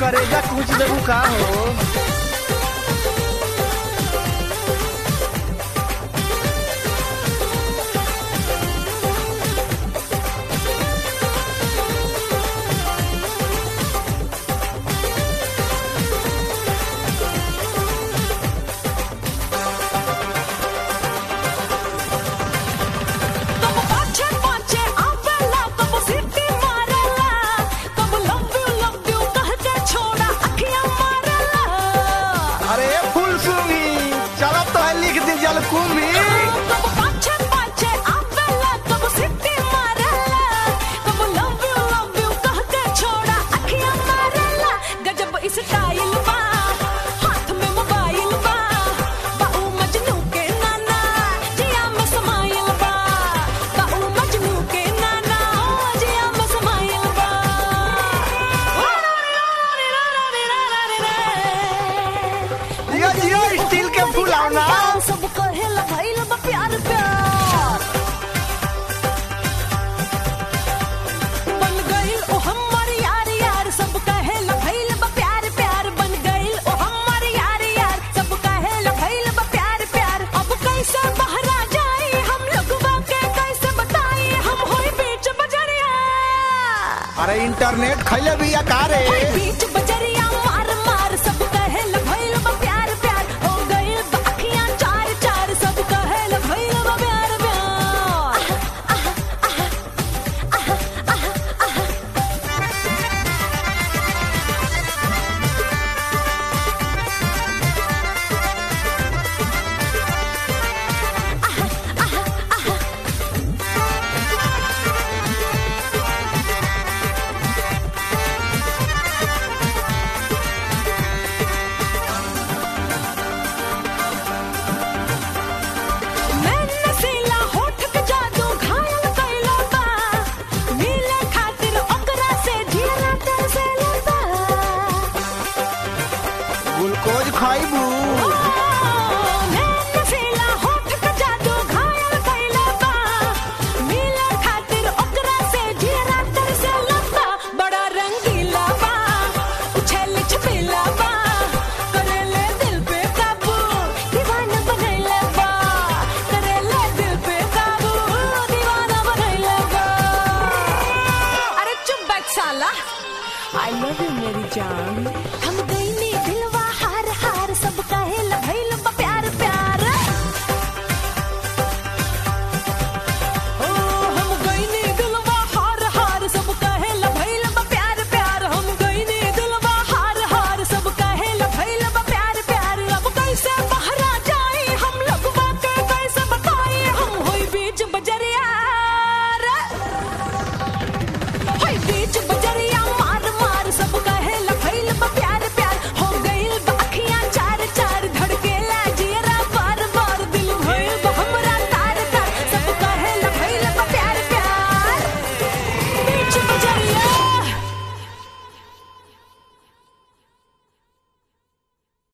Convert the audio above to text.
करेजा कुछ देबू का हो कब पाछे पाछे आवेला कब सीटी मारेला कब लव यू लव यू कह के छोड़ा अखियां मारेला अरे फुल सुंगी चलो तो है लिख दी जल कुंभी कब पाछे पाछे आवेला कब सीटी मारेला कब लव यू लव यू कह के छोड़ा अखियां मारेला गजब स्टाइल बा हाथ में मोबाइल बा बाऊ मजनू के नाना जिया में समाइल बा बाऊ मजनू के नाना जिया में समाइल बा जियो जियो स्टील के फुलावना सब कहेला भइल बा प्यार प्यार बन गइल ओ हमार यार यार सब कहेला भइल बा प्यार प्यार बन गइल ओ हमार यार यार सब कहेला भइल बा प्यार प्यार अब कैसे बहरा जाई हम लोगवा के कैसे बताई हम होई बीच बजरिया अरे इंटरनेट खैले भी रे होई बीच बजरिया मार मार सब कहेला भइल बा प्यार प्यार हो गइल बा अखियां चार चार सब कहेला भइल बा प्यार प्यार मैं नसीला होठ के जादू घायल कइला बा मिले खातिर ओकरा से जियरा तरसेला बा ग्लूकोज खाइबू मैं नसीला होठ के जादू घायल कइला बा मिले खातिर ओकरा से जियरा तरसेला बा बड़ा रंगीला बा उछल छपेला बा करेले दिल पे काबू दीवाना बनैला बा करेले दिल पे काबू दीवाना बनैला बा अरे चुप बैठ साला आई लव यू मेरी जान